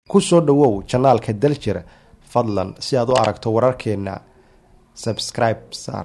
ku soo dhowow janaalka daljir fadlan si aad u aragto wararkeena subscribe saar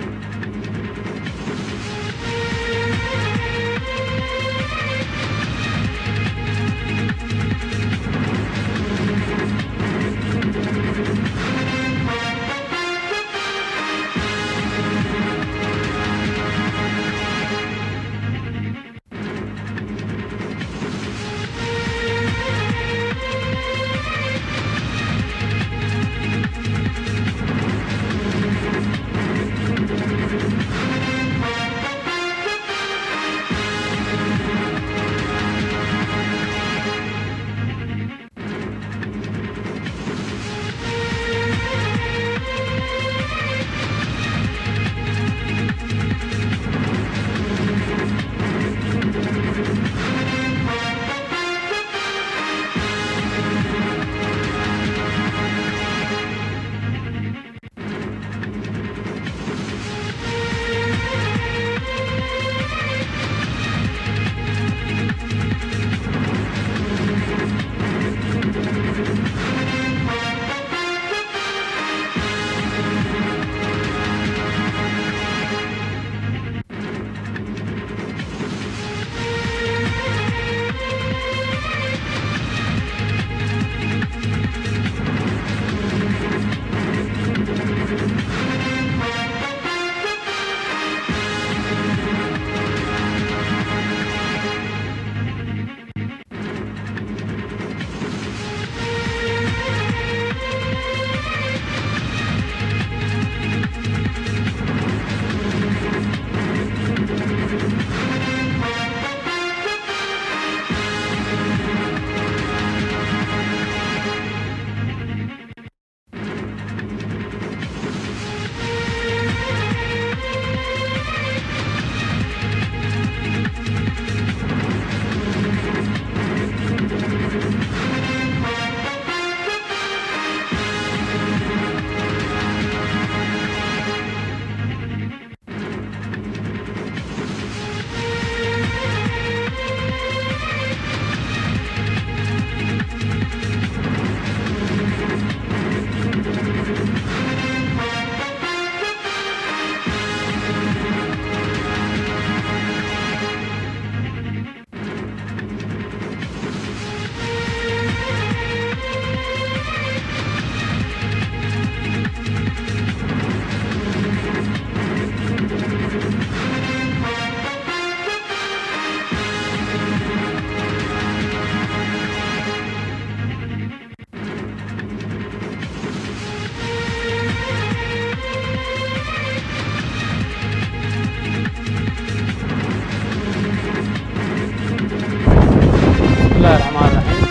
bismillahi raxmaan raxiim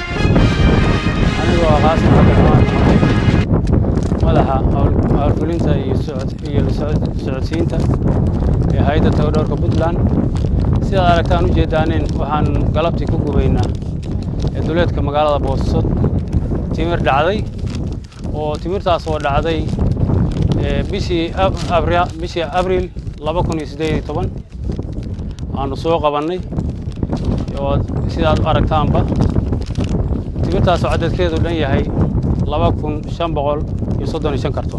anigoo ah qaasim cabdiraxmaan maxamed madaxa howlfulinta iyo socod- iyo la socod- socodsiinta ee hay-adda tagadhowrka puntland sidaad aragtaan u jeedaanin waxaan galabtii ku gubaynaa ee duleedka magaalada boosso timir dhacday oo timirtaas oo dhacday ee bishii ab- abri- bishii abriil laba kun iyo siddeed iyo toban aanu soo qabannay oo sidaad u aragtaanba timirtaasoo cadadkeedu dhan yahay laba kun shan boqol iyo soddon iyo shan karton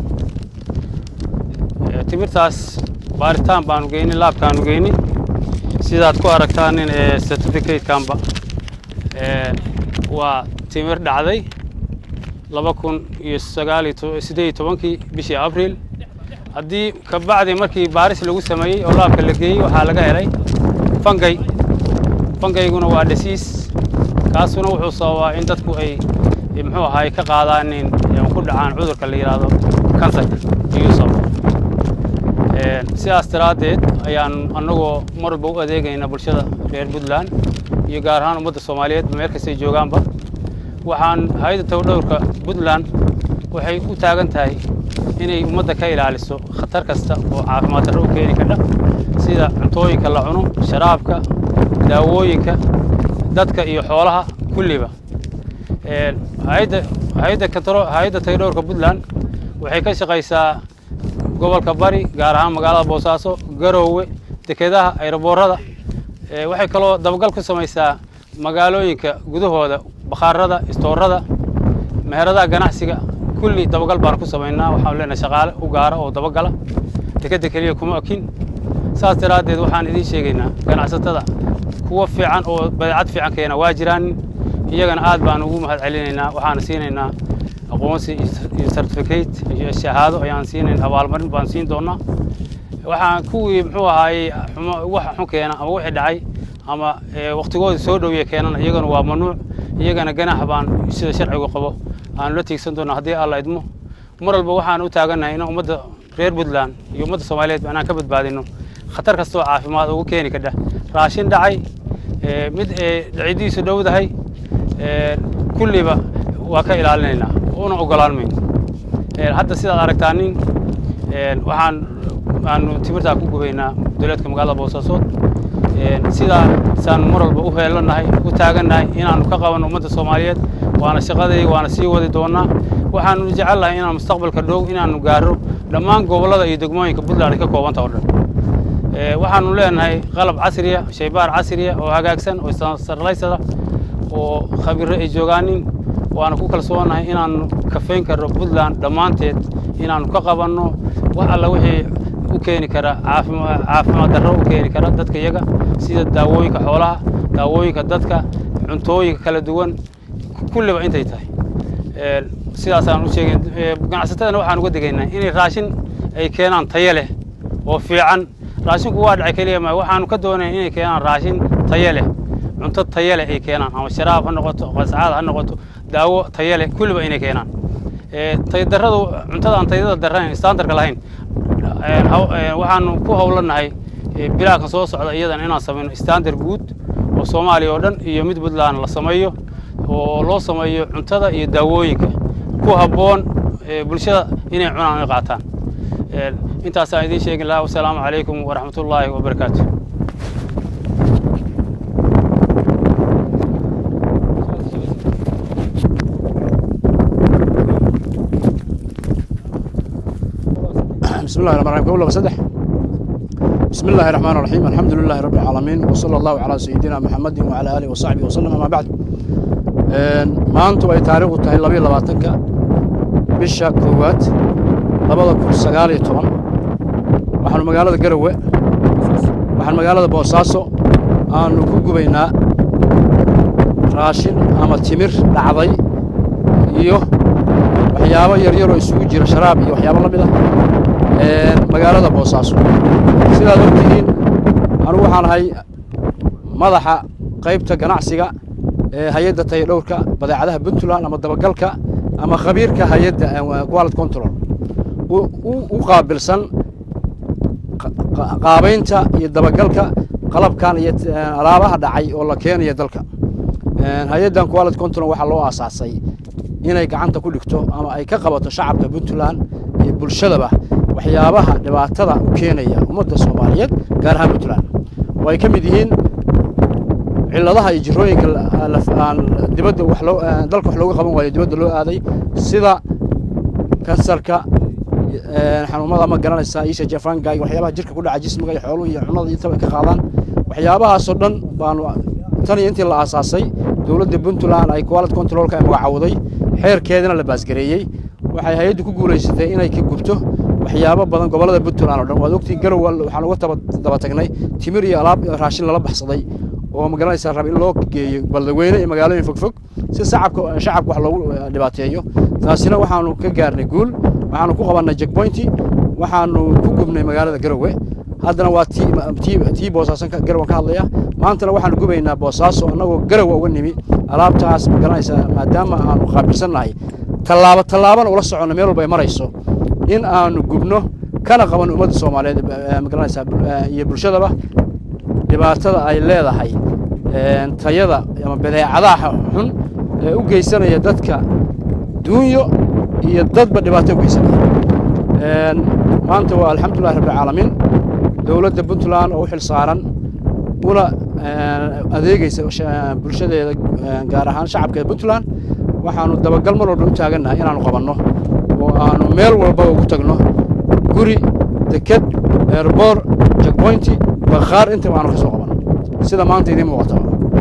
Ee, timirtaas baaritaan baanu geynay laabkaanu geynay sidaad ku aragtaanin ee certificatekanba ee, waa timir dhacday laba kun iyo sagaal iyo to- siddeed iyo tobankii bishii abriil haddii ka bacdi markii baaris lagu sameeyey oo laabka la geeyey waxaa laga helay fangay fangayguna waa dhasiis kaasuna wuxuu sababaa in dadku ay ay muxuu ahaay ka qaadaanin ee ku dhacaan cudurka la yidhaahdo kansarka ayuu sababa Een, sidaas daraaddeed ayaan annagoo mar walba u adeegayna bulshada reer puntland iyo gaar ahaan ummadda soomaaliyeed meel kastay joogaanba waxaan hay-adda tagadhowrka puntland waxay u taagan tahay inay ummadda ka ilaaliso khatar kasta oo caafimaad darro u keeni kardha sida cuntooyinka la cuno sharaabka daawooyinka dadka iyo xoolaha kulliba Een, hay-adda hay-adda kataro- hay-adda tagadhowrka puntland waxay ka shaqaysaa gobolka bari gaar ahaan magaalada boosaaso garoowe dekedaha ayroboorada Ee, waxay kaloo dabagal ku samaysaa magaalooyinka gudahooda bakhaarada istoorada meheradaha ganacsiga kulli dabagal baan ku samaynaa waxaan leenahay shaqaale u gaara oo dabagala dekadda keliya kuma akin saas daraaddeed waxaan idiin sheegaynaa ganacsatada kuwa fiican oo badeecad fiican keena waa jiraan iyagana aad baan ugu mahad celinaynaa waxaan siinaynaa aqoonsi iyo certificate iyo shahaado ayaan siinayn abaalmarin baan siin doonaa waxaan kuwii muxuu ahaayey wax xun keena ama wixii dhacay ama waktigoodii soo dhowye keenana iyagana waa mamnuuc iyagana ganax baan sida sharcigu qabo aanu la tiigsan doona haddii alla idmo mar walba waxaan u taagannahay in ummadda reer puntland iyo ummadda soomaaliyeed inaan ka badbaadino khatar kastoo caafimaad ugu keeni kadha raashin dhacay mid dhacidiisu dhowdahay kulliba waa ka ilaalinaynaa una ogolaan mayno hadda sidaad aragtaa nin waxaan aanu timirtaa ku gubaynaa dowladka magaalada boosaasood sidaa saan mar walba u heelanahay u taagannahay inaanu ka qabanno ummadda soomaaliyeed waana shaqadayda waana sii wadi doonaa waxaanu jecelnahay inaan mustaqbalka dhow inaanu gaaro dhammaan gobollada iyo degmooyinka puntland ay ka koobanta oo dhan waxaanu leenahay qalab casriya shaybaar casriya oo hagaagsan oo sarlaysada oo khabiro ay joogaanin waana ku kalsoonahay inaanu kafayn karno puntland dhammaanteed inaanu ka qabanno wax alla wixii u keeni kara caafimaad darro u keeni kara dadka iyaga sida daawooyinka xoolaha daawooyinka dadka cuntooyinka kala duwan kulliba intay tahay sidaasaan u sheegay ganacsatadana waxaan uga degaynaa inay raashin ay keenaan tayo leh oo fiican raashinku waa dhacay keliya ma waxaanu ka doonaya inay keenaan raashin tayo leh cunto tayo leh ay keenaan ama sharaab ha noqoto qascaad ha noqoto daawo tayo leh kulliba inay keenaan tayadarradu cuntada aan tayada darrayn standardka lahayn waxaanu ku howlanahay bilaakan soo socda iyadan inaan samayno standard guud oo soomaaliya oo dhan iyo mid puntland la sameeyo oo loo sameeyo cuntada iyo daawooyinka ku habboon bulshada inay cunaan ay qaataan intaasaan idiin sheegi lahaa wasalaamu calaykum waraxmat ullaahi wabarakaatu بسم الله الرحمن الرحيم قول صدح بسم الله الرحمن الرحيم الحمد لله رب العالمين وصلى الله على سيدنا محمد وعلى آله وصحبه وسلم أما بعد maanta ay taariikhdu tahay labayo labaatanka bisha koowaad labada kun sagaal iyo toban waxaanu magaalada garowe waxaan magaalada boosaaso aanu ku gubaynaa raashin ama timir dhacday iyo waxyaabo yaryaroo isugu jira sharaab iyo waxyaabo la mid ah magaalada boosaaso sidaad ogtihiin anugu waxaan ahay madaxa qaybta ganacsiga ee hay-adda tayadhowrka badeecadaha puntland ama dabagalka ama khabiirka hay-adda quality control u qaabilsan qaabaynta iyo dabagalka qalabkan iyo alaabaha dhacay oo la keenaya dalka hay-addan quality control waxaa loo aasaasay inay gacanta ku dhigto ama ay ka qabato shacabka puntland iyo bulshadaba waxyaabaha dhibaatada u keenaya ummadda soomaaliyeed gaar ahaan puntland oo ay ka mid yihiin cilladaha iyo jirooyinka aan dibadda wax loo dalka wax looga qaban waayo dibadda loo aaday sida kansarka xanuumada ma garanaysaa isha jafanga iyo waxyaabaha jirka ku dhaca jismiga iyo xooluhu iyo cunada intaba ka qaadaan waxyaabahaasoo dhan baanu tan iyo intii la aasaasay dowladda puntland ay quality controlka ay magacawday xeerkeedana la baasgareeyey waxay hay-addu ku guulaysatay inay ka gubto waxyaabo badan gobollada puntland oo dhan waad ogtiin garow waxaan uga daba tagnay timir iyo alaab raashin lala baxsaday oo ma garanaysaa rab in loo geeyo baldaweyne iyo magaalooyin fogfog si shacabka shacabka wax loogu dhibaateeyo taasina waxaanu ka gaarnay guul waxaanu ku qabannay jackpointi waxaanu ku gubnay magaalada garowe haddana waa tii tii boosaasan garowan ka hadlaya maantana waxaanu gubaynaa boosaaso annagoo garowa uga nimi alaabtaas ma garanaysaa maadaama aanu qaabilsannahay tallaabo tallaabana ula soconno meel walba ay marayso in aanu gubno kana qabanno ummadda soomaaliyeed ma garanaysaa iyo bulshadaba dhibaatada ay leedahay tayada ama badeecadaha xun ee u geysanaya dadka duunyo iyo dadba dhibaato u geysanaya maanta waa alxamdulillahi rabbilcaalamiin dowladda puntland oo u xil saaran una adeegeysa bulshadeeda gaar ahaan shacabka puntland waxaanu dabagal mar walba u taagannahay inaanu qabanno oo aanu meel walba ugu tagno guri deked eerboor jackpointi bakhaar intaba aanu ka soo qabanno sida maanta idiin muuqataba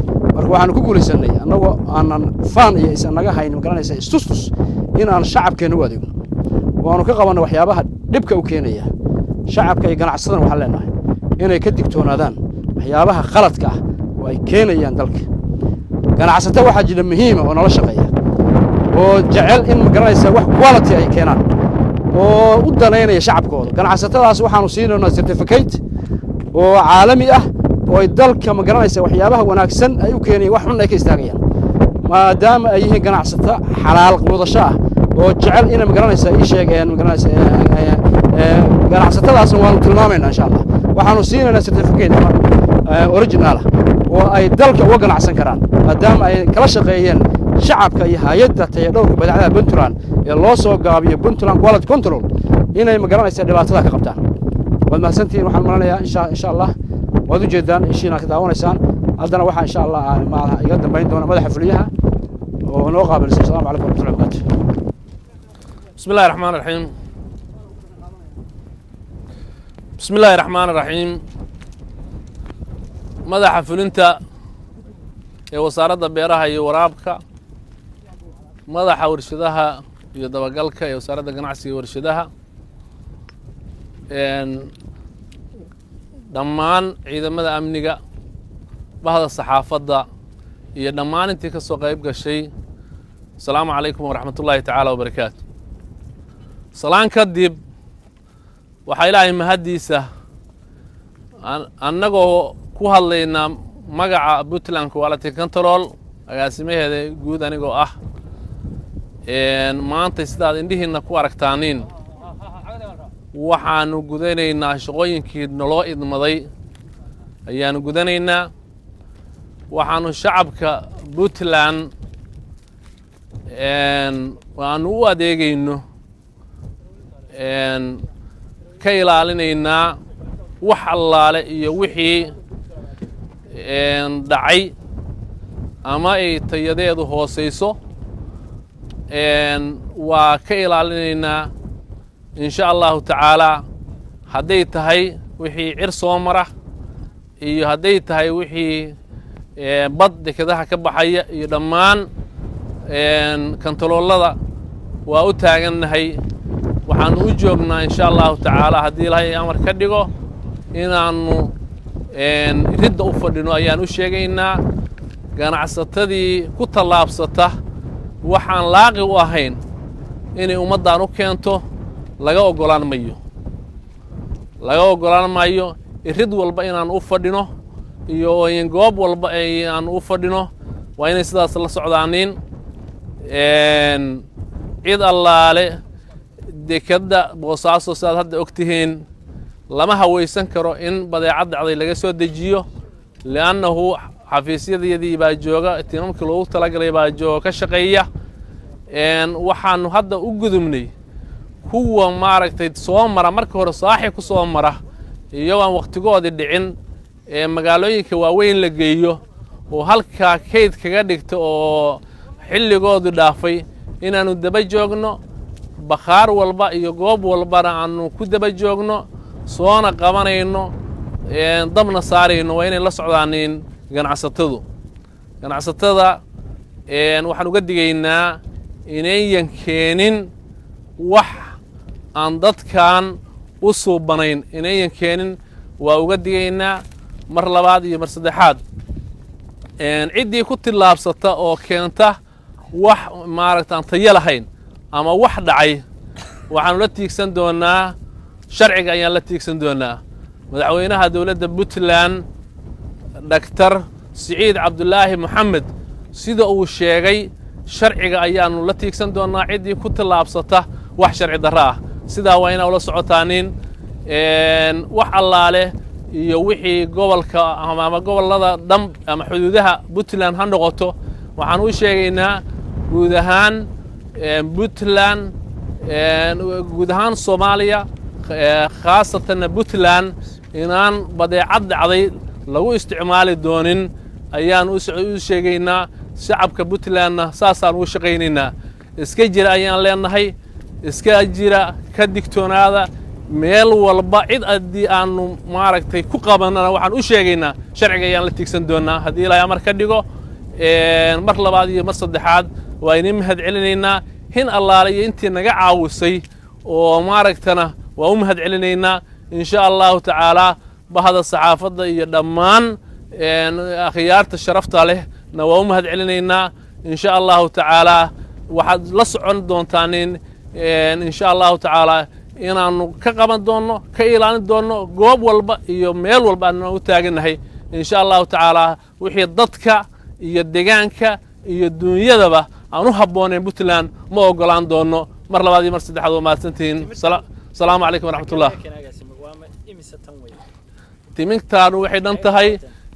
marka waxaanu ku guulaysanay annagoo aanan faan iyo isan naga hayn magaranaysa istustus in aan shacabkeenna u adeegno waanu ka qabanay waxyaabaha dhibka u keenaya shacabka iyo ganacsadan waxaan leenahay inay ka digtoonaadaan waxyaabaha khaladka ah oo ay keenayaan dalka ganacsato waxaa jira muhiima oo nala shaqeeya oo jecel in magaranaysa wax quality ay keenaan oo u danaynaya shacabkooda ganacsatadaas waxaanu siinaynaa certificate oo caalami ah oo ay dalka magaranaysa waxyaabaha wanaagsan ay u keenayaan wax xun ay ka istaagayaan maadaama ay yihiin ganacsato xalaal wadasho ah oo jecel inay magaranaysa ii sheegeen magaranaysa ganacsatadaasna waanu tilmaamaynaa insha allah waxaanu siinaynaa certificate original ah oo ay dalka uga ganacsan karaan maadaama ay kala shaqeeyeen shacabka iyo hay-adda tayadhowrka badeecadaha puntland ee loo soo gaabiyo puntland quality control inay magaranaysa dhibaatada ka qabtaan waad mahadsantihiin waxaan maranayaa insha insha allah waad u jeedaan ishiina ka daawanaysaan haddana waxaa insha allah maadaha iga dambayn doona madaxa fuliyaha oo noo qaabilsan assalamu calaykum warahmatullahi wabarakatu بسم الله الرحمن الرحيم بسم الله الرحمن الرحيم madaxa fulinta ee wasaaradda beeraha iyo waraabka madaxa warshadaha iyo dabagalka ee wasaaradda ganacsiga iyo warshadaha dhammaan ciidamada amniga bahda saxaafadda iyo dhammaan intii ka soo qayb gashay asalaamu calaykum waraxmat ullaahi tacaala wabarakaatu salaan kadib waxaa ilaahay mahaddiisa annagoo ku hadlaynaa magaca puntland quality control agaasimaheeda guud anigoo ah maanta sidaad indhihiinna ku aragtaaniin waxaanu gudanaynaa shaqooyinkii naloo idmaday ayaanu gudanaynaa waxaanu shacabka puntland aanu u adeegayno ka ilaalinaynaa wax allaale iyo wixii dhacay ama ay tayadeedu hoosayso waa ka ilaalinaynaa in sha allahu tacaalaa hadday tahay wixii cir soo mara iyo hadday tahay wixii bad dekedaha ka baxaya iyo dhammaan kantaloolada waa u taagannahay waxaanu u joognaa in sha allahu tacaala haddii ilaahay amar ka dhigo inaannu ridda u fadhino ayaan u sheegaynaa ganacsatadii ku tallaabsata waxaan laaqi u ahayn inay ummaddan u keento laga oggolaan mayo laga oggolaan maayo irid walba inaan u fadhino iyo goob walba aan u fadhino waa inay sidaas la socdaaniin cid allaale dekadda boosaaso sidaad hadda og tihiin lama hawaysan karo in badeecad dhacday laga soo dejiyo li'annahu xafiisyadayadii baa jooga tiimamkii loogu talagalay baa jooga ka shaqeeya waxaanu hadda u gudubnay kuwa maaragtay soo mara marka hore saaxi ku soo mara iyagoo aan wakhtigoodii dhicin ee magaalooyinka waaweyn la geeyo oo halkaa kayd kaga dhigta oo xilligoodu dhaafay inaannu daba joogno bakhaar walba iyo goob walbana aanu ku daba joogno soona qabanayno dabna saarayno waa inay la socdaaniin ganacsatadu ganacsatada waxaan uga digaynaa inayan keenin wax aan dadkan u suubanayn inayan keenin waa uga digaynaa mar labaad iyo mar saddexaad ciddii ku tillaabsata oo keenta wax maaragta aan tayo lahayn ama wax dhacay waxaanu la tiigsan doonaa sharciga ayaan la tiigsan doonaa madaxweynaha dowladda puntland dhaktar siciid cabdulaahi moxamed sida uu sheegay sharciga ayaanu la tiigsan doonaa ciddii ku tillaabsata wax sharci darro ah sidaa waa inaa ula socotaaniin wax allaale iyo wixii gobolka ama gobollada dham ama xuduudaha puntland ha noqoto waxaan u sheegaynaa guud ahaan puntland guud ahaan soomaaliya khaasatanna puntland inaan badeecad dhacday lagu isticmaali doonin ayaan u sheegaynaa shacabka puntlandna saasaan ugu shaqaynaynaa iska jira ayaan leenahay iska jira ka digtoonaada meel walba cid haddii aanu maaragtay ku qabanana waxaan u sheegaynaa sharciga ayaan la tiigsan doonaa haddii ilaahay amar ka dhigo mar labaad iyo mar saddexaad waa inii mahad celinaynaa hin allaale iyo intii naga caawisay oo maaragtana waa u mahad celinaynaa in sha allahu tacaalaa bahda saxaafadda iyo dhammaan akhyaarta sharafta leh na waa u mahad celinaynaa in sha allahu tacaalaa waxaad la socon doontaan in sha allahu tacaalaa inaanu ka qaban doonno ka ilaalin doonno goob walba iyo meel walba aanu u taagannahay in sha allahu tacaalaa wixii dadka iyo degaanka iyo duunyadaba aan u habboonayn puntland ma ogolaan doonno mar labaad iyo mar saddexaad waa mahadsantihiin asalaamu calaykum waraxmatullah timintaanu waxay dhan tahay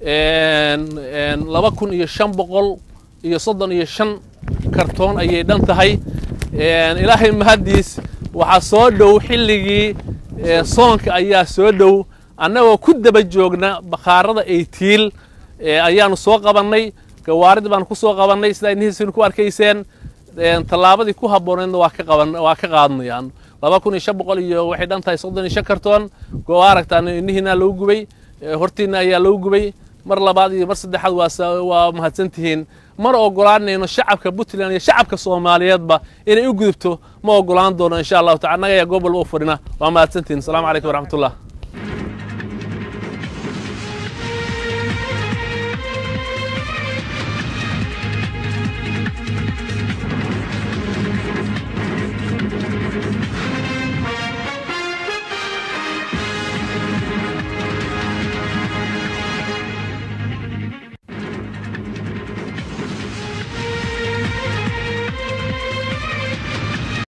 laba kun iyo shan boqol iyo soddon iyo shan kartoon ayay dhan tahay ilaahay mahaddiis waxaa soo dhow xilligii soonka ayaa soo dhow annagoo ku daba joogna bakhaarada eytiil ayaanu soo qabannay gawaaridii baanu ku soo qabannay sidaa inihiisina ku arkayseen tallaabadii ku habbooneedna waa ka qaban waa ka qaadnayaan laba kun iyo shan boqol iyo waxay dhan tahay soddon iyo shan kartoon goo aragtaan inihiina lagu gubay hortiina ayaa lagu gubay mar labaad iyo mar saddexaad waa waa mahadsantihiin mana ogolaanayno shacabka puntland iyo shacabka soomaaliyeedba inay u gudubto ma ogolaan doono insha allahu taala annaga ayaa goob walba u fadhina waa mahadsantihiin asalaamu calaykum waraxmatullah